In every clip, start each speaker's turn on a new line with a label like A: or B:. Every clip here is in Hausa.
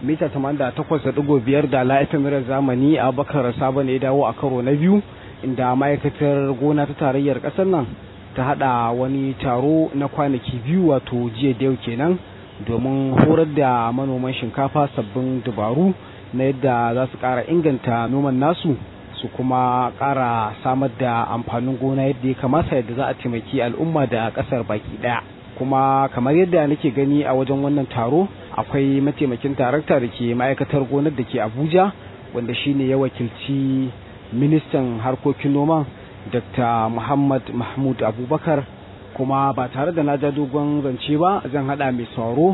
A: mita 88.5 da la'ifin zamani abubakar sabo ne ya dawo a karo na biyu inda ma'aikatar gona ta tarayyar ƙasar nan ta hada wani taro na kwanaki biyu wato jiya da yau kenan domin horar da manoman shinkafa sabbin dabaru na yadda za su ƙara inganta noman nasu su kuma ƙara samar da amfanin gona yadda ya kamata yadda za a taimaki al'umma da ƙasar baki ɗaya kuma kamar yadda nake gani a wajen wannan taro akwai mataimakin tarakta da ke ma'aikatar gonar da ke abuja wanda shine ya wakilci ministan harkokin noma dr muhammad mahmud abubakar kuma ba tare da na ja dogon zance ba zan hada mai sauro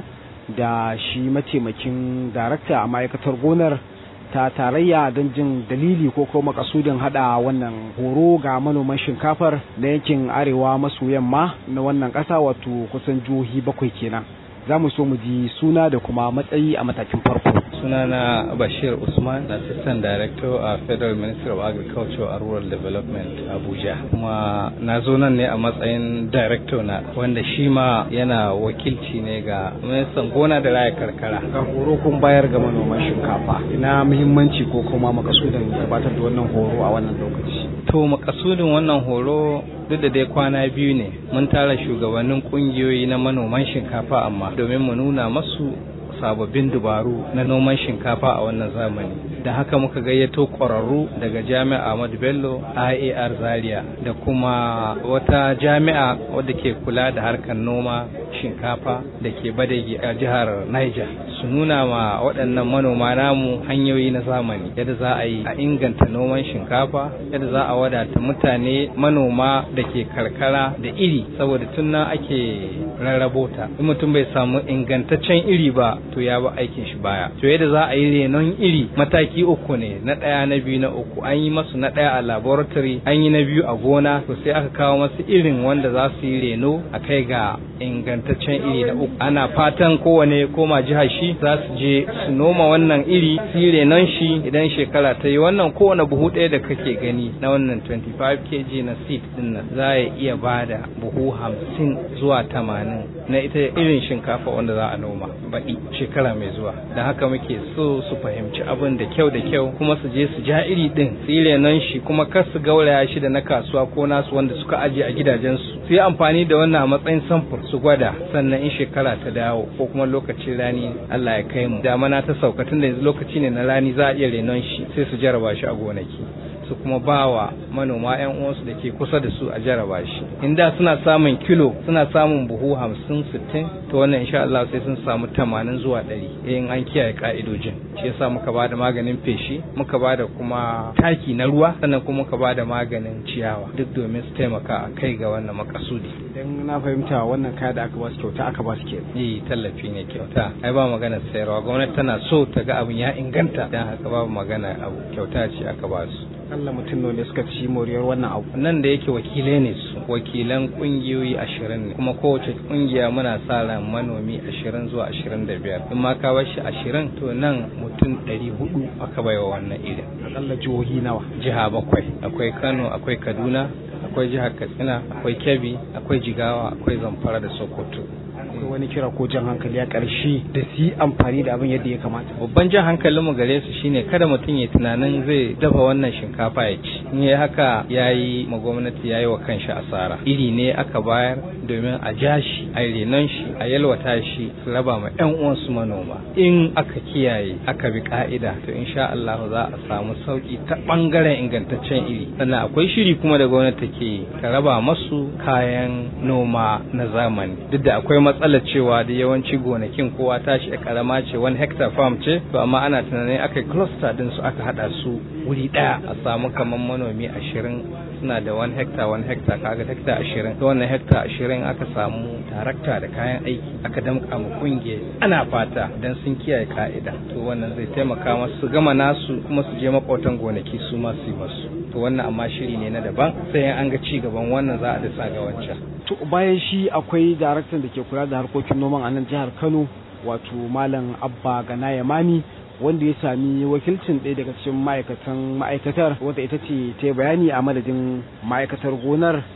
A: da shi mataimakin darakta a ma'aikatar gonar ta tarayya don jin dalili ko kuma kasudin hada wannan horo ga manoman shinkafar na yankin arewa maso yamma na wannan kasa wato kusan jihohi bakwai kenan za mu so mu ji suna da kuma matsayi a matakin farko
B: sunana bashir usman assistant director a federal ministry of agriculture and rural development abuja kuma na zo nan ne a matsayin director na wanda shi ma yana wakilci ne ga ministan gona da raya karkara
A: ga horo kun bayar ga manoman shinkafa ina muhimmanci ko kuma makasudin gabatar da wannan horo a wannan lokaci
B: to makasudin wannan horo duk da dai kwana biyu ne mun tara shugabannin kungiyoyi na manoman shinkafa amma domin mu nuna masu sababbin dubaru na noman shinkafa a wannan zamani da haka muka gayyato ƙwararru daga jami'a Ahmadu Bello IAR Zaria da kuma wata jami'a wadda ke kula da harkar noma shinkafa da ke badagi a jihar Niger su nuna ma waɗannan manoma namu hanyoyi na zamani yadda za a yi a inganta noman shinkafa yadda za a wadata mutane manoma da ke karkara da iri saboda tun nan ake rarrabo ta in mutum bai samu ingantaccen iri ba to ya ba aikin shi baya to yadda za a yi renon iri mataki uku ne na ɗaya na biyu na uku an yi masu na ɗaya a laboratory an yi na biyu a gona to sai aka kawo masu irin wanda za su yi reno a kai ga ingantaccen iri na uku ana fatan kowane koma jihar shi za su je su noma wannan iri su yi renon shi idan shekara ta yi wannan kowane buhu ɗaya da kake gani na wannan 25 kg na seed din nan za ya iya bada buhu hamsin zuwa tamanin na ita irin shinkafa wanda za a noma baɗi shekara mai zuwa da haka muke so su fahimci abin da kyau da kyau kuma su je su ja iri din su yi renon shi kuma kar su gauraya shi da na kasuwa ko nasu wanda suka aje a gidajensu su yi amfani da wannan a matsayin samfur su gwada sannan in shekara ta dawo ko kuma lokacin rani Allah ya kai mu damana ta sauka tun da yanzu lokaci ne na rani za a iya renon shi sai su jaraba shi a gonaki su kuma ba wa manoma 'yan uwansu da ke kusa da su a jaraba shi in da suna samun kilo suna samun buhu hamsin sittin to wannan insha Allah sai sun samu tamanin zuwa ɗari in an kiyaye ka'idojin shi yasa muka ba da maganin feshi muka ba da kuma taki na ruwa sannan kuma muka ba da maganin ciyawa duk domin su taimaka a kai ga wannan makasudi
A: idan na fahimta wannan kaya da aka ba su kyauta aka ba su ke
B: yi tallafi ne kyauta ai ba magana sayarwa gwamnati tana so ta ga abin ya inganta dan haka babu magana abu kyauta ce aka ba su
A: Allah mutum ne suka ci moriyar wannan abu
B: nan da yake wakilai ne su wakilan kungiyoyi ashirin ne kuma kowace kungiya muna sa ran manomi ashirin zuwa ashirin da biyar in ma ka bar shi ashirin to nan mutum ɗari hudu aka baiwa wannan irin
A: akalla jihohi nawa
B: jiha bakwai akwai kano akwai kaduna akwai jihar katsina akwai kebbi akwai jigawa akwai zamfara da sokoto
A: akwai wani kira ko jan hankali a ƙarshe da su yi amfani da abin yadda ya kamata
B: babban jan hankalinmu gare su shine kada mutum ya tunanin zai dafa wannan shinkafa ya ci in yi haka ya yi ma gwamnati ya yi wa kanshi asara iri ne aka bayar domin a ja shi a renon shi a yalwata shi su raba ma yan uwansu manoma in aka kiyaye aka bi ka'ida to insha Allah za a samu sauki ta bangaren ingantaccen iri sannan akwai shiri kuma da gwamnati take ta raba masu kayan noma na zamani duk da akwai matsalar cewa da yawanci gonakin kowa tashi a karama ce wani hectare farm ce to amma ana tunanin aka yi cluster din su aka hada su wuri daya a samu kamar manomi ashirin suna da wani hectare wani hectare kaga hectare ashirin to wannan hectare ashirin aka samu tarakta da kayan aiki aka damka mu kungiya ana fata dan sun kiyaye ka'ida to wannan zai taimaka masu su gama nasu kuma su je makwautan gonaki su ma su yi masu to wannan amma shiri ne na daban sai an ga ci gaban wannan za a da ga wancan
A: to bayan shi akwai daraktan da ke kula da harkokin noman a nan jihar Kano wato malam Abba Gana Yamani wanda ya sami wakilcin ɗaya daga cikin ma'aikatan ma'aikatar wadda ita ce ta bayani a madadin ma'aikatar gonar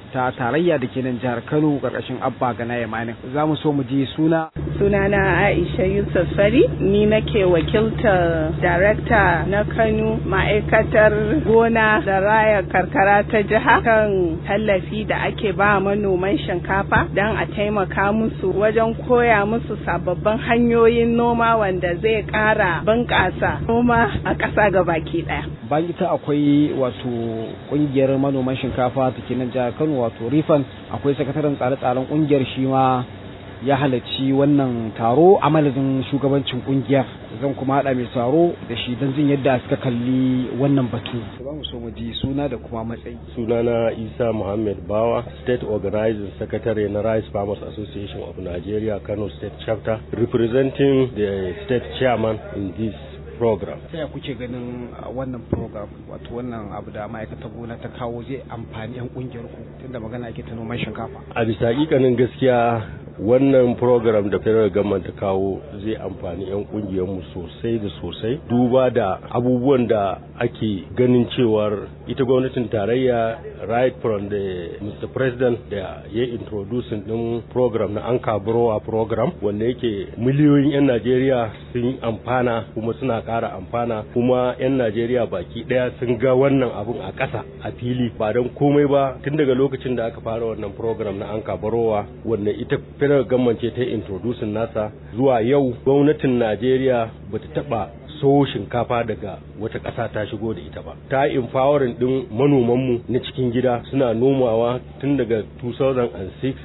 A: ta tarayya da ke nan jihar Kano karkashin Abba Gana Yamanin za mu so mu ji suna
C: sunana Aisha Yusuf Fari ni nake wakiltar darakta na Kano ma'aikatar gona da raya karkara ta jiha kan tallafi da ake ba manoman shinkafa don a taimaka musu wajen koya musu sababbin hanyoyin noma wanda zai ƙara bunƙasa noma a ƙasa gabaki ɗaya.
A: bayan ita akwai wato kungiyar manoman shinkafa ta ke nan jihar Kano wato Rifan akwai sakataren tsare-tsaren kungiyar shi ma ya halarci wannan taro a madadin shugabancin kungiyar zan kuma haɗa mai taro da shi don jin yadda suka kalli wannan batu za mu so mu ji suna da kuma matsayi
D: sunana isa muhammad bawa state organizing secretary na rice farmers association of nigeria kano state chapter representing the state chairman in this program.
A: Ta kuke ganin wannan program wato wannan abu da ma'aikatar gona ta kawo zai amfani 'yan kungiyar ku tunda magana ake ta noman shinkafa.
D: A bisa hakikanin gaskiya wannan program da federal government ta kawo zai amfani 'yan kungiyar mu sosai da sosai duba da abubuwan da ake ganin cewar ita gwamnatin tarayya right from the Mr. President da ya introducing din program na Anka Browa program wanda yake miliyoyin 'yan Najeriya sun amfana kuma suna ƙara amfana kuma 'yan Najeriya baki ɗaya sun ga wannan abun a ƙasa a fili ba don komai ba tun daga lokacin da aka fara wannan program na Anka Browa wanda ita federal government ce ta introducing nasa zuwa yau gwamnatin Najeriya bata taɓa so shinkafa daga wata ƙasa ta shigo da ita ba ta empowering din manomanmu na cikin gida suna nomawa tun daga 2006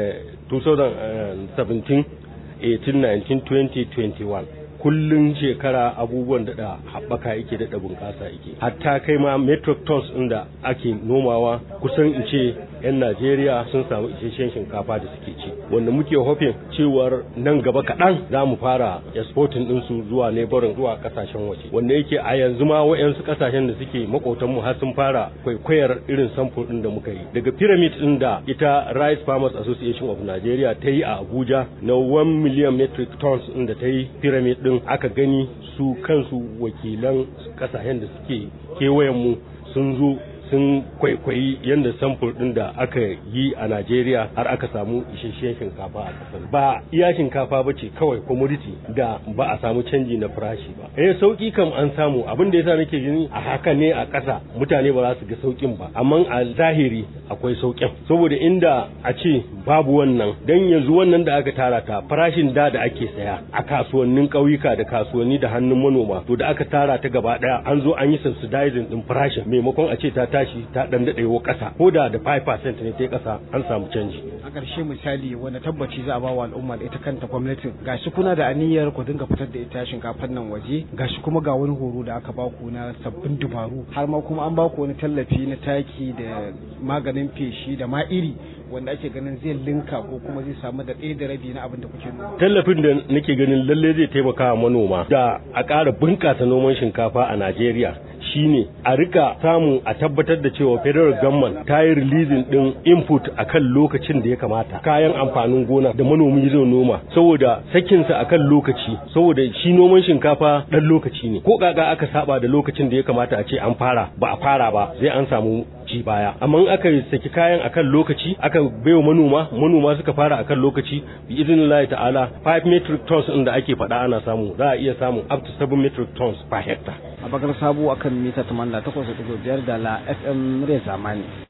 D: 2017 18 19 20 21 kullun shekara abubuwan daɗa haɓaka yake daɗa bunƙasa yake hatta kai ma metric tons ɗin da ake nomawa kusan in ce 'yan najeriya sun samu isasshen shinkafa da suke ci wanda muke hofin cewar nan gaba kaɗan za mu fara exporting ɗinsu zuwa neighboring zuwa ƙasashen waje wanda yake a yanzu ma wa'yansu ƙasashen da suke maƙotanmu har sun fara kwaikwayar irin samfur ɗin da muka yi daga pyramid ɗin da ita rice farmers association of nigeria ta yi a abuja na 1 million metric tons ɗin da ta yi pyramid ɗin aka gani su kansu wakilan kasashen da suke kewayenmu sun zo sun kwaikwayi yadda samfur ɗin da aka yi a Najeriya har aka samu isasshen shinkafa a ƙasar. Ba iya shinkafa ba ce kawai commodity da ba a samu canji na farashi ba. Eh sauki kam an samu abin da yasa nake gani a haka ne a ƙasa mutane ba za su ga saukin ba amma a zahiri akwai saukin saboda inda a ce babu wannan dan yanzu wannan da aka tara ta farashin da da ake saya a kasuwannin ƙauyuka da kasuwanni da hannun manoma to da aka tara ta gaba ɗaya an zo an yi subsidizing din farashin maimakon a ce ta tashi ta dan daɗewa ƙasa ko da da 5% ne ta ƙasa an samu canji.
A: A ƙarshe misali wanda tabbaci za a ba wa al'umma da ita kanta gwamnatin gashi kuna da aniyar ku dinga fitar da ita shinkafar nan waje gashi kuma ga wani horo da aka ba ku na sabbin dubaru har ma kuma an ba ku wani tallafi na taki da maganin feshi da ma iri wanda ake ganin zai linka ko kuma zai samu da ɗaya da rabi na abin da kuke noma.
D: Tallafin da nake ganin lalle zai taimaka wa manoma da a ƙara bunƙasa noman shinkafa a Najeriya shine a rika samu a tabbatar da cewa federal government ta yi releasing din input akan lokacin da ya kamata kayan amfanin gona da manomi zai noma saboda sakinsa akan lokaci saboda shi noman shinkafa dan lokaci ne ko kaga aka saba da lokacin da ya kamata a ce an fara ba a fara ba zai an samu ci baya amma in aka saki kayan akan lokaci aka baiwa manoma manoma suka fara akan lokaci bi idinillahi ta'ala 5 metric tons din da ake faɗa ana samu za a iya samu up to 7 metric tons per hectare
A: a bakar sabo akan mita 88.5 da la fm murya zamani